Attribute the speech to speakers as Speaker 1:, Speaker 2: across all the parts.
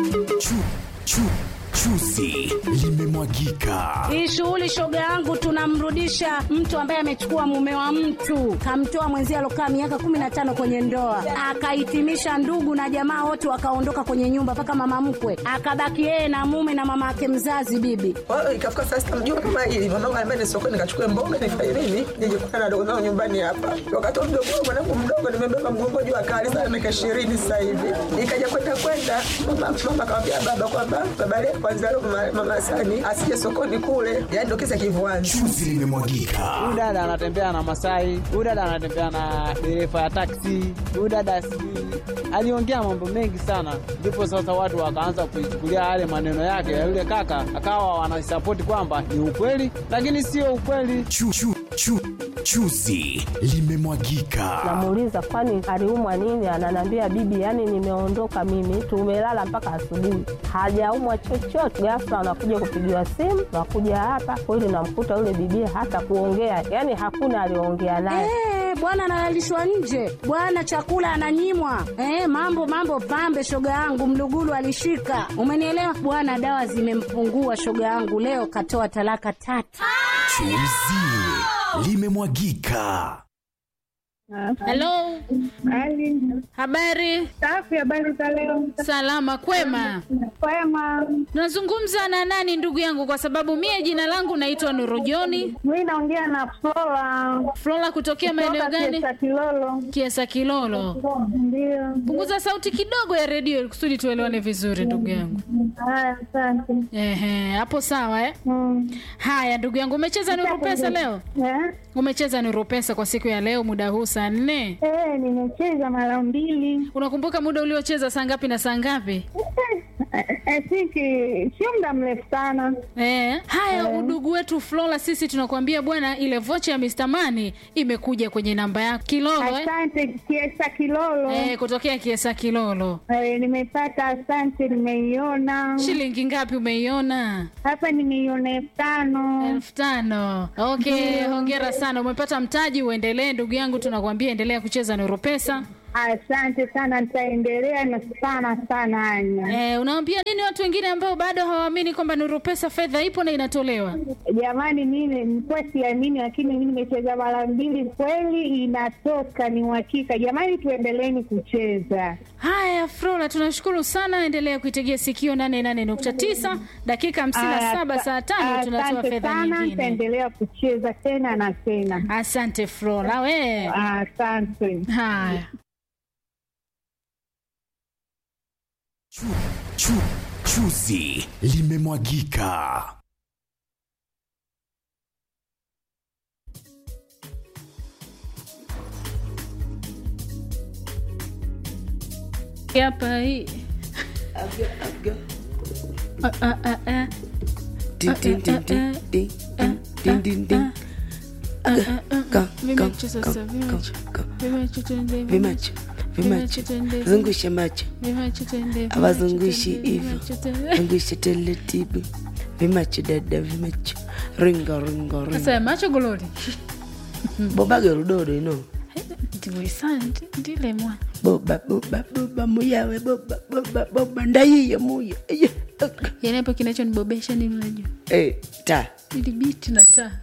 Speaker 1: Chu, chu, chuzi limemwagika.
Speaker 2: Hii shughuli shoga yangu, tunamrudisha mtu ambaye amechukua mume wa mtu, kamtoa mwenzie alokaa miaka kumi na tano kwenye ndoa, akahitimisha ndugu na jamaa wote wakaondoka kwenye nyumba, mpaka mama mkwe akabaki yeye na mume na mama yake mzazi bibi.
Speaker 3: Kwa hiyo ikafika saa sita mjua kama hili mamangu anambia ni sokoni nikachukue mboga nifanye nini nije kukutana na dogo zangu nyumbani hapa. Wakati wa mdogo wangu mwanangu mdogo nimebeba mgongo juu akali sana miaka ishirini sasa hivi. Nikaja kwenda kwenda mama mama akamwambia baba kwamba baba leo kwanza leo mama, mama Sani asije sokoni kule. Yaani ndio kisa kivuani.
Speaker 1: Chuzi limemwagika.
Speaker 4: Huyu dada anatembea na Masai, huyu dada anatembea na dereva ya taksi, huyu dada sijui aliongea mambo mengi sana, ndipo sasa watu wakaanza kuichukulia yale maneno yake ya yule kaka, akawa wanasapoti kwamba ni ukweli, lakini sio ukweli.
Speaker 1: Chu, chu, chu, chuzi limemwagika.
Speaker 5: Namuuliza kwani aliumwa nini? Ananiambia bibi, yani nimeondoka mimi, tumelala mpaka asubuhi, hajaumwa chochote. Ghafla anakuja kupigiwa simu, nakuja hapa kweli, namkuta yule bibi hata kuongea, yani hakuna aliongea naye.
Speaker 2: Eh, bwana analalishwa nje, bwana chakula ananyimwa. Eh, mambo mambo pambe, shoga yangu mlugulu alishika, umenielewa bwana. Dawa zimempungua shoga yangu, leo katoa talaka tatu.
Speaker 1: Chuzi limemwagika.
Speaker 6: Halo,
Speaker 7: Hali
Speaker 6: habari?
Speaker 7: safi, habari za leo?
Speaker 6: Salama, kwema.
Speaker 7: Kwema.
Speaker 6: Tunazungumza na nani ndugu yangu? Kwa sababu mie jina langu naitwa Nuru Joni
Speaker 7: Mimi naongea na Flora
Speaker 6: Flora, kutokea maeneo
Speaker 7: kutoka
Speaker 6: gani?
Speaker 7: Kiesa Kilolo.
Speaker 6: Kiesa Kilolo.
Speaker 7: Ndio.
Speaker 6: Punguza sauti kidogo ya redio ili kusudi tuelewane vizuri ndugu yangu.
Speaker 7: Haya, asante.
Speaker 6: Ehe, hapo sawa eh?
Speaker 7: Mm.
Speaker 6: Haya ndugu yangu, umecheza Nuru Pesa leo?
Speaker 7: Eh?
Speaker 6: Umecheza Nuru Pesa kwa siku ya leo muda huu saa nne?
Speaker 7: Eh, nimecheza mara mbili.
Speaker 6: Unakumbuka muda uliocheza saa ngapi na saa ngapi?
Speaker 7: Eh, I think eh, sio muda mrefu sana.
Speaker 6: Eh, haya udugu wetu Flora, sisi tunakuambia bwana, ile vocha ya Mr. Money imekuja kwenye namba yako Kilolo eh?
Speaker 7: Asante Kiesa Kilolo.
Speaker 6: Eh, kutokea Kiesa Kilolo.
Speaker 7: Eh, nimepata, asante, nimeiona
Speaker 6: Shilingi ngapi umeiona?
Speaker 7: hapa, nimeiona elfu tano.
Speaker 6: elfu tano. Okay, hongera sana, umepata mtaji. Uendelee ndugu yangu, tunakuambia endelea kucheza Nuru Pesa.
Speaker 7: Asante sana, nitaendelea na sana sana, Anya.
Speaker 6: Eh, unawaambia nini watu wengine ambao bado hawaamini kwamba Nuru Pesa fedha ipo na inatolewa?
Speaker 7: Jamani, mimi nilikuwa siamini, lakini mimi nimecheza mara mbili, kweli inatoka, ni uhakika. Jamani, tuendeleeni kucheza.
Speaker 6: Haya, Flora, tunashukuru sana. Endelea kuitegea sikio 88.9 dakika 57 saa tano tunatoa
Speaker 7: Asante
Speaker 6: fedha
Speaker 7: sana,
Speaker 6: nyingine.
Speaker 7: nitaendelea kucheza tena na tena.
Speaker 6: Asante Flora, we.
Speaker 7: Asante.
Speaker 6: Haya.
Speaker 1: Chu, chu, chuzi limemwagika.
Speaker 6: Hapa hii. Ah, ah, ah, ah.
Speaker 8: Din, din, din, din, din, din, din, din. Go, go,
Speaker 6: Vimecho
Speaker 8: go,
Speaker 6: sasa,
Speaker 8: go,
Speaker 6: vimecho.
Speaker 8: go.
Speaker 6: Vimecho tuende,
Speaker 8: Vimacho, vimacho,
Speaker 6: tuende,
Speaker 8: zungusha macho,
Speaker 6: vimecho tuende,
Speaker 8: abazungushi
Speaker 6: vimecho
Speaker 8: hivyo,
Speaker 6: tuende, vimecho tuende.
Speaker 8: zungusha taratibu, vimacho dada, vimacho, ringa ringa
Speaker 6: Sasa
Speaker 8: ringa,
Speaker 6: macho golori.
Speaker 8: bobaga rudodo ino,
Speaker 6: Ndiwisante ndile mwana.
Speaker 8: boba boba boba muyawe boba boba boba ndaiye muya Eye, aka.
Speaker 6: Yaani hapo kinachonibobesha ni unajua.
Speaker 8: eh ta
Speaker 6: Ili biti na taa.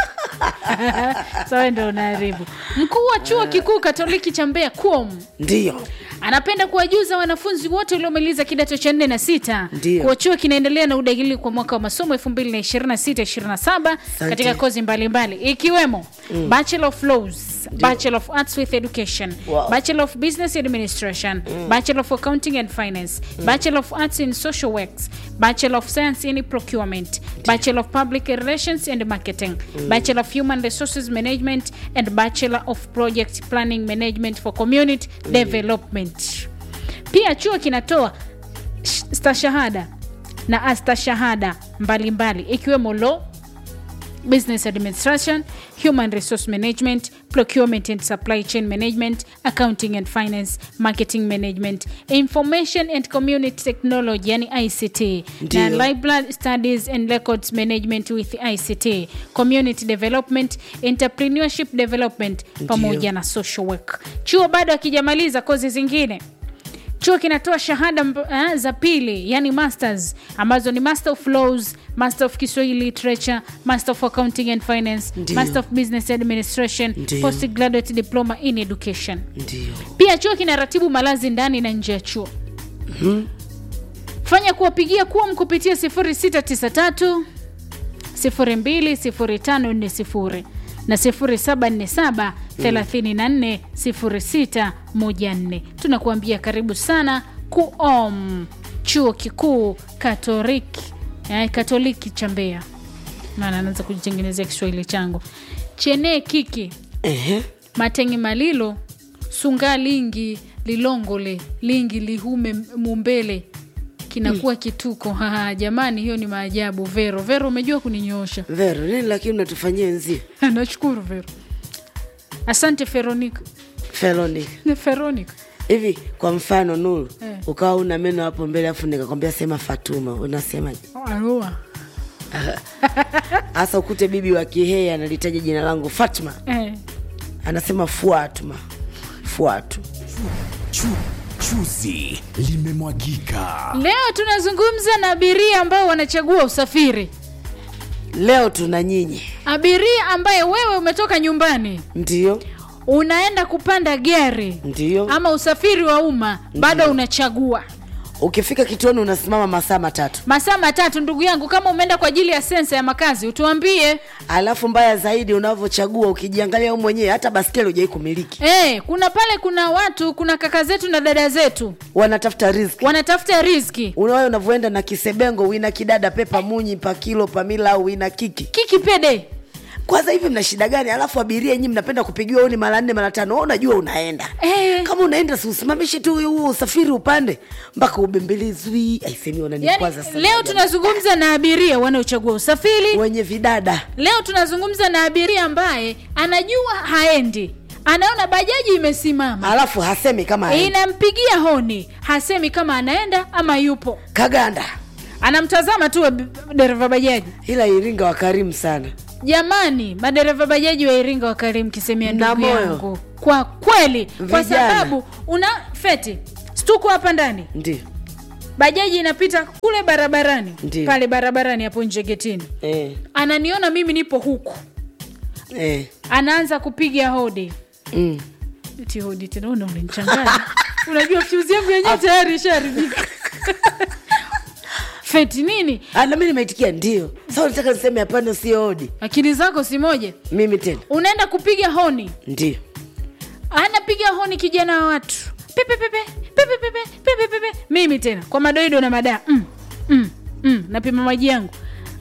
Speaker 6: Sawa ndio unaharibu. Mkuu wa chuo kikuu Katoliki cha Mbeya KUOM
Speaker 8: ndio
Speaker 6: anapenda kuwajuza wanafunzi wote waliomaliza kidato cha nne na sita
Speaker 8: Ndio.
Speaker 6: kuwa chuo kinaendelea na udahili kwa mwaka wa masomo 2026-27 katika kozi mbalimbali ikiwemo Bachelor of Laws, Bachelor of Arts with Education,
Speaker 8: Wow.
Speaker 6: Bachelor of Business Administration, Bachelor of Accounting and Finance, Bachelor of Arts in Social Works, Bachelor of Science in Procurement, Bachelor of Public Relations and Marketing, Bachelor of Human Resources Management and Bachelor of Project Planning Management for Community Development. Pia chuo kinatoa sh- stashahada na astashahada mbalimbali ikiwemo law business administration human resource management procurement and supply chain management accounting and finance marketing management information and community technology yani ict na
Speaker 8: Ndio.
Speaker 6: library studies and records management with ict community development entrepreneurship development pamoja na social work chuo bado akijamaliza kozi zingine chuo kinatoa shahada mb- eh, za pili yani masters ambazo ni master of laws master of kiswahili literature master of accounting and finance
Speaker 8: Ndiyo.
Speaker 6: master of business administration
Speaker 8: Ndiyo.
Speaker 6: postgraduate diploma in education
Speaker 8: ndio
Speaker 6: pia chuo kinaratibu malazi ndani na nje ya chuo fanya kuwapigia kuwa kupitia 0693 020540 na 0747 34 0614 tunakuambia karibu sana kuom chuo kikuu katoliki eh, katoliki cha mbeya maana anaanza kujitengenezea kiswahili changu chenee kiki
Speaker 8: Ehe.
Speaker 6: matengi malilo sunga lingi lilongole lingi lihume mumbele kinakuwa kituko Haha, jamani hiyo ni maajabu vero vero umejua kuninyoosha
Speaker 8: vero nini lakini unatufanyia nzi
Speaker 6: nashukuru vero asante veronica
Speaker 8: feloni
Speaker 6: veronica
Speaker 8: hivi kwa mfano nuru
Speaker 6: Eh.
Speaker 8: ukawa una meno hapo mbele afu nikakwambia sema fatuma unasemaje
Speaker 6: Arua.
Speaker 8: hasa ukute bibi wa kihei analitaja jina langu fatma
Speaker 6: Eh.
Speaker 8: anasema fuatma fuatu
Speaker 1: Chu, chuzi limemwagika.
Speaker 6: leo tunazungumza na abiria ambao wanachagua usafiri
Speaker 8: leo tuna nyinyi
Speaker 6: abiria ambaye wewe umetoka nyumbani
Speaker 8: ndio
Speaker 6: unaenda kupanda gari
Speaker 8: ndio
Speaker 6: ama usafiri wa umma bado unachagua
Speaker 8: ukifika kituoni unasimama masaa matatu
Speaker 6: masaa matatu ndugu yangu kama umeenda kwa ajili ya sensa ya makazi utuambie
Speaker 8: alafu mbaya zaidi unavyochagua ukijiangalia wewe mwenyewe hata baskeli hujai kumiliki
Speaker 6: hey, kuna pale kuna watu kuna kaka zetu na dada zetu
Speaker 8: wanatafuta riziki
Speaker 6: wanatafuta riziki
Speaker 8: unawayo unavyoenda na kisebengo wina kidada pepa munyi pakilo pamila au wina kiki
Speaker 6: kiki pede
Speaker 8: kwanza hivi mna shida gani alafu abiria nyinyi mnapenda kupigiwa oni mara nne mara tano wewe unajua unaenda
Speaker 6: Eh.
Speaker 8: kama unaenda si usimamishe tu huo usafiri upande mpaka ubembelezwi aisemi wananikwaza
Speaker 6: yani,
Speaker 8: sana
Speaker 6: leo
Speaker 8: jamani.
Speaker 6: tunazungumza na abiria wanaochagua usafiri
Speaker 8: wenye vidada
Speaker 6: leo tunazungumza na abiria ambaye anajua haendi anaona bajaji imesimama
Speaker 8: alafu hasemi kama haendi.
Speaker 6: inampigia honi hasemi kama anaenda ama yupo
Speaker 8: kaganda
Speaker 6: anamtazama tu ab- dereva bajaji
Speaker 8: ila iringa wakarimu sana
Speaker 6: jamani madereva bajaji wa iringa wakarimu kisemea
Speaker 8: Na
Speaker 6: ndugu
Speaker 8: moyo.
Speaker 6: yangu kwa kweli kwa
Speaker 8: Vijana.
Speaker 6: sababu una feti stuko hapa ndani
Speaker 8: ndio
Speaker 6: bajaji inapita kule barabarani
Speaker 8: Ndiyo.
Speaker 6: pale barabarani hapo nje getini
Speaker 8: eh,
Speaker 6: ananiona mimi nipo huku
Speaker 8: eh,
Speaker 6: anaanza kupiga hodi
Speaker 8: mm.
Speaker 6: ti hodi tena una unanichanganya unajua fyuzi yangu yenyewe tayari ishaharibika feti nini
Speaker 8: Ah, na mi nimeitikia ndio sa nataka niseme hapana sio odi
Speaker 6: akili zako si moja
Speaker 8: mimi tena
Speaker 6: unaenda kupiga honi
Speaker 8: ndio
Speaker 6: anapiga honi kijana wa watu pepe pepe pepe pepe pepe pepe mimi tena kwa madoido na madaa mm, mm, mm, napima maji yangu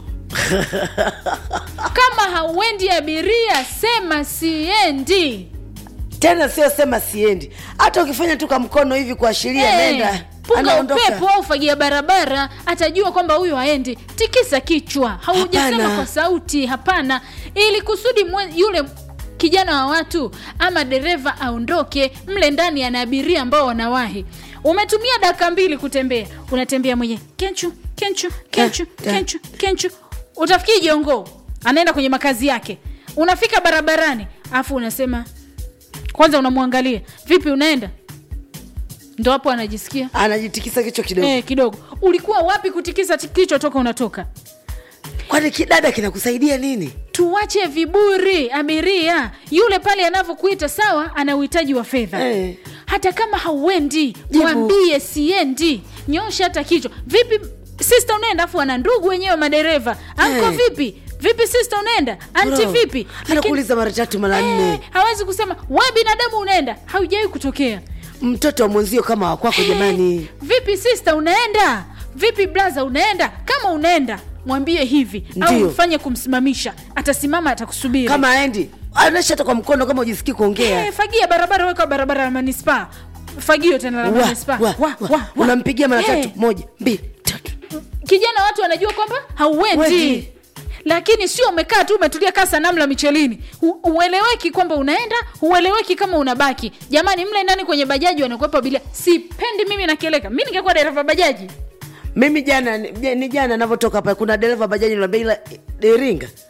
Speaker 6: kama hauendi abiria sema siendi
Speaker 8: tena sio sema siendi hata ukifanya tu kwa mkono hivi kuashiria
Speaker 6: Eh,
Speaker 8: nenda
Speaker 6: punga
Speaker 8: anaondoka
Speaker 6: upepo au fagia barabara atajua kwamba huyu haendi tikisa kichwa haujasema
Speaker 8: Hapana.
Speaker 6: kwa sauti hapana ili kusudi mwe, yule kijana wa watu ama dereva aondoke mle ndani ana abiria ambao wanawahi umetumia dakika mbili kutembea unatembea mwenye kenchu kenchu kenchu
Speaker 8: Da, da.
Speaker 6: kenchu kenchu utafikiri jongoo anaenda kwenye makazi yake unafika barabarani afu unasema kwanza unamwangalia vipi unaenda ndo hapo anajisikia
Speaker 8: anajitikisa kichwa kidogo
Speaker 6: eh, kidogo ulikuwa wapi kutikisa ti- kichwa toka unatoka
Speaker 8: kwani kidada kinakusaidia nini
Speaker 6: tuwache viburi abiria yule pale anavyokuita sawa ana uhitaji wa fedha
Speaker 8: Eh.
Speaker 6: hata kama hauendi
Speaker 8: Jibu.
Speaker 6: mwambie siendi nyosha hata kichwa vipi sista unaenda afu ana ndugu wenyewe madereva anko
Speaker 8: Eh.
Speaker 6: vipi vipi sista unaenda anti
Speaker 8: Bro,
Speaker 6: vipi Lakini-
Speaker 8: anakuuliza mara tatu mara nne
Speaker 6: eh, hawezi kusema we binadamu unaenda haujawai kutokea
Speaker 8: mtoto wa mwenzio kama wakwako jamani
Speaker 6: vipi sister unaenda vipi blaza unaenda kama unaenda mwambie hivi au
Speaker 8: Ndiyo.
Speaker 6: mfanye kumsimamisha atasimama atakusubiri
Speaker 8: kama aendi anaisha hata kwa mkono kama ujisikii kuongea
Speaker 6: Eh, fagia barabara weka barabara ya manispaa fagio tena la
Speaker 8: Wa,
Speaker 6: manispaa
Speaker 8: wa,
Speaker 6: Wa,
Speaker 8: wa.
Speaker 6: wa, wa.
Speaker 8: unampigia mara
Speaker 6: Eh,
Speaker 8: tatu moja mbili tatu
Speaker 6: kijana watu wanajua kwamba hauendi
Speaker 8: Wendi.
Speaker 6: lakini sio umekaa tu umetulia kaa sanamu la michelini Hu- hueleweki kwamba unaenda hueleweki kama unabaki jamani mle ndani kwenye bajaji wanakuwepa abiria sipendi mimi nakieleka mi ningekuwa dereva bajaji
Speaker 8: mimi jana ni ni jana navyotoka hapa kuna dereva bajaji niambia ila iringa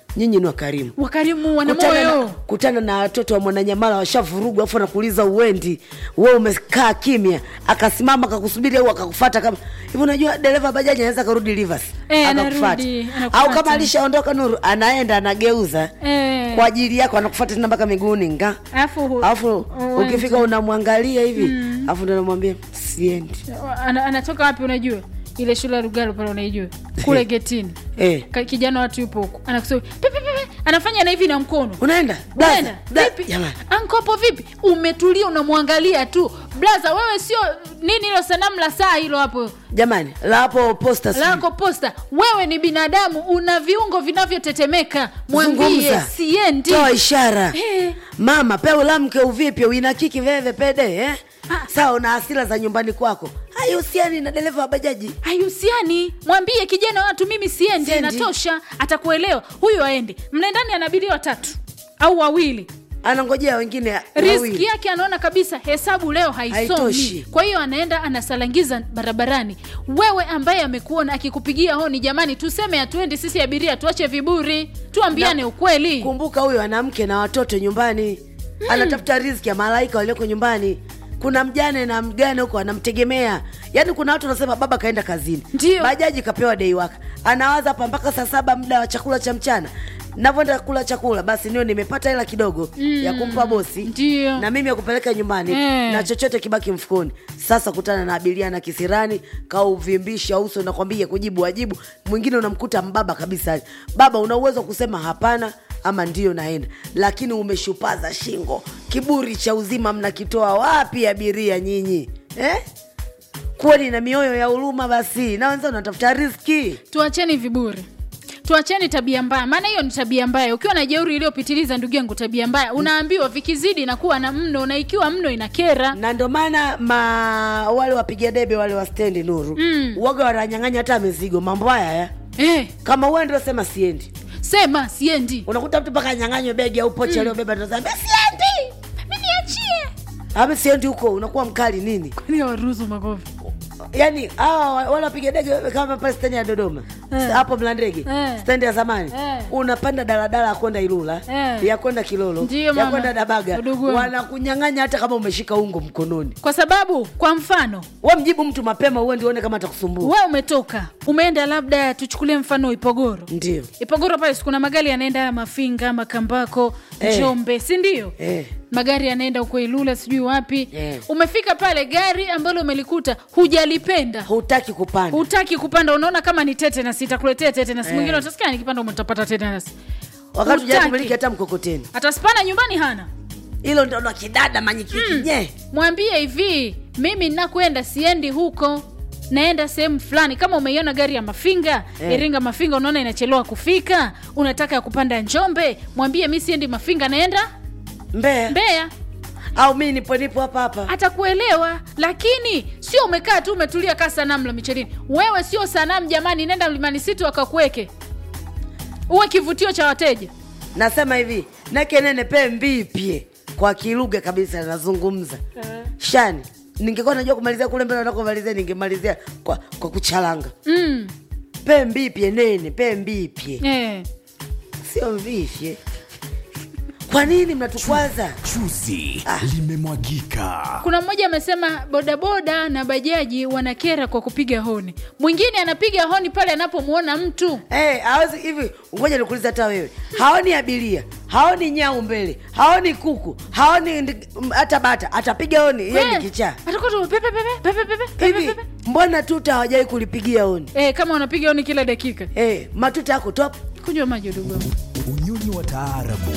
Speaker 8: nyinyi ni wakarimu
Speaker 6: wakarimu wana
Speaker 8: kutana na,
Speaker 6: moyo
Speaker 8: kutana na watoto wa mwananyamala washavurugwa afu anakuuliza uendi we umekaa kimya akasimama akakusubiri au akakufata kama hivi unajua dereva bajaji anaweza akarudi rivers
Speaker 6: Eh,
Speaker 8: akakufuata.
Speaker 6: anarudi, anakufuata.
Speaker 8: au kama alishaondoka nuru anaenda anageuza
Speaker 6: Eh.
Speaker 8: kwa ajili yako anakufuata tena mpaka miguuni nga
Speaker 6: alafu hu-
Speaker 8: alafu
Speaker 6: uende.
Speaker 8: ukifika unamwangalia hivi alafu ndo namwambia siendi
Speaker 6: Ana, anatoka wapi unajua ile shule ya Lugalo pale unaijua kule getini
Speaker 8: eh.
Speaker 6: Ka- kijana watu yupo huko anakusema "Pe, pe, pe, pe." anafanya na hivi na mkono
Speaker 8: unaenda Blaza,
Speaker 6: unaenda
Speaker 8: bla-
Speaker 6: vipi
Speaker 8: jamani
Speaker 6: ankopo vipi umetulia unamwangalia tu blaza wewe sio nini hilo sanamu la saa hilo hapo
Speaker 8: jamani la hapo posta sijui.
Speaker 6: lako posta wewe ni binadamu una viungo vinavyotetemeka mwambie
Speaker 8: Zungumza.
Speaker 6: siendi
Speaker 8: toa ishara
Speaker 6: Eh.
Speaker 8: mama pe ulamke uvipye uinakiki veve pede eh?
Speaker 6: Ah.
Speaker 8: sawa una hasira za nyumbani kwako haihusiani na dereva wa bajaji
Speaker 6: haihusiani mwambie kijana watu mimi siendi
Speaker 8: Siendi.
Speaker 6: inatosha atakuelewa huyu aende mnaendani ana abiria watatu au wawili
Speaker 8: anangojea wengine
Speaker 6: riski
Speaker 8: wawili.
Speaker 6: yake anaona kabisa hesabu leo haisomi
Speaker 8: Haitoshi.
Speaker 6: kwa hiyo anaenda anasalangiza barabarani wewe ambaye amekuona akikupigia honi jamani tuseme hatuendi sisi abiria tuache viburi tuambiane
Speaker 8: Na-
Speaker 6: ukweli
Speaker 8: kumbuka huyo ana mke na watoto nyumbani anatafuta riziki ya malaika walioko nyumbani kuna mjane na mgane huko anamtegemea yaani kuna watu wanasema baba kaenda kazini
Speaker 6: Ndio.
Speaker 8: bajaji kapewa dei waka anawaza hapa mpaka saa saba muda wa chakula cha mchana navyoenda kula chakula basi nio nimepata hela kidogo mm. ya kumpa bosi
Speaker 6: Ndio.
Speaker 8: na mimi ya kupeleka nyumbani
Speaker 6: Eh.
Speaker 8: na chochote kibaki mfukoni sasa kutana na abiria na kisirani kauvimbisha uso nakwambia kujibu wajibu mwingine unamkuta mbaba kabisa baba una uwezo wa kusema hapana ama ndio naenda lakini umeshupaza shingo kiburi cha uzima mnakitoa wapi abiria nyinyi eh? kuweni na mioyo ya huruma basi na wenzao natafuta riski
Speaker 6: tuacheni viburi tuacheni tabia mbaya maana hiyo ni tabia mbaya ukiwa na jeuri iliyopitiliza ndugu yangu tabia mbaya unaambiwa vikizidi inakuwa na mno na ikiwa mno inakera
Speaker 8: na ndo maana ma wale wapiga debe wale wa stendi nuru mm. waga wananyang'anya hata mizigo mambo haya ya
Speaker 6: eh,
Speaker 8: kama uwe ndio sema siendi
Speaker 6: sema siendi
Speaker 8: unakuta mtu mpaka anyang'anywe begi au pochi aliyobeba ndo sema siendi
Speaker 6: niachie
Speaker 8: ama siendi huko unakuwa mkali nini
Speaker 6: ni waruhusu makofi
Speaker 8: yaani hawa wale wapiga dege kama pale stendi ya dodoma
Speaker 6: Eh.
Speaker 8: hapo mlandege
Speaker 6: Eh.
Speaker 8: stendi ya zamani
Speaker 6: Eh.
Speaker 8: unapanda daladala ya kwenda ilula
Speaker 6: Eh.
Speaker 8: ya kwenda kilolo
Speaker 6: Ndiyo,
Speaker 8: ya
Speaker 6: mama.
Speaker 8: kwenda dabaga
Speaker 6: Udugu wangu.
Speaker 8: wanakunyang'anya hata kama umeshika ungo mkononi
Speaker 6: kwa sababu kwa mfano
Speaker 8: we mjibu mtu mapema uwe ndione kama atakusumbua
Speaker 6: we umetoka umeenda labda tuchukulie mfano ipogoro
Speaker 8: ndio
Speaker 6: ipogoro pale sikuna magari yanaenda mafinga makambako
Speaker 8: Eh.
Speaker 6: njombe si ndio
Speaker 8: eh.
Speaker 6: magari yanaenda huko ilula sijui wapi
Speaker 8: Eh.
Speaker 6: umefika pale gari ambalo umelikuta hujalipenda
Speaker 8: hutaki kupanda
Speaker 6: hutaki kupanda unaona kama ni tetanus itakuletea tetanus
Speaker 8: Eh.
Speaker 6: mwingine utasikia nikipanda utapata tetanus
Speaker 8: wakati
Speaker 6: hutaki.
Speaker 8: ujakumiliki hata mkokoteni
Speaker 6: ataspana nyumbani hana
Speaker 8: hilo ndo ndo kidada manyikikinye
Speaker 6: mwambie hivi mimi nakwenda siendi huko naenda sehemu fulani kama umeiona gari ya mafinga
Speaker 8: Eh.
Speaker 6: iringa mafinga unaona inachelewa kufika unataka ya kupanda njombe mwambie mi siendi mafinga naenda
Speaker 8: mbea
Speaker 6: mbeya
Speaker 8: au mi nipo nipo hapa hapa
Speaker 6: atakuelewa lakini sio umekaa tu umetulia kaa sanamu la michelini wewe sio sanamu jamani nenda mlimani situ akakuweke uwe kivutio cha wateja
Speaker 8: nasema hivi nakenene pe mbipye kwa kilugha kabisa nazungumza shani ningekuwa najua kumalizia kule mbele nakomalizia ningemalizia kwa, kwa kuchalanga
Speaker 6: mm.
Speaker 8: pe mbipye nene pe mbipye
Speaker 6: eh.
Speaker 8: sio mvifye kwa nini mnatukwaza
Speaker 1: Chuzi limemwagika.
Speaker 6: kuna mmoja amesema bodaboda na bajaji wanakera kwa kupiga honi mwingine anapiga honi pale anapomwona mtu
Speaker 8: Eh, hawezi hivi ngoja nikuulize hata wewe haoni abiria haoni nyau mbele haoni kuku haoni ndi- m- hata bata atapiga honi yeye ni
Speaker 6: Eh,
Speaker 8: kichaa
Speaker 6: atakuwa tu pepe pepe pepe pepe pepe
Speaker 8: hivi
Speaker 6: pepe
Speaker 8: mbona tuta hawajawai kulipigia honi
Speaker 6: eh, kama wanapiga honi kila dakika
Speaker 8: eh, matuta yako top
Speaker 6: kunywa maji udugu wangu.
Speaker 1: Unyonyi wa taarabu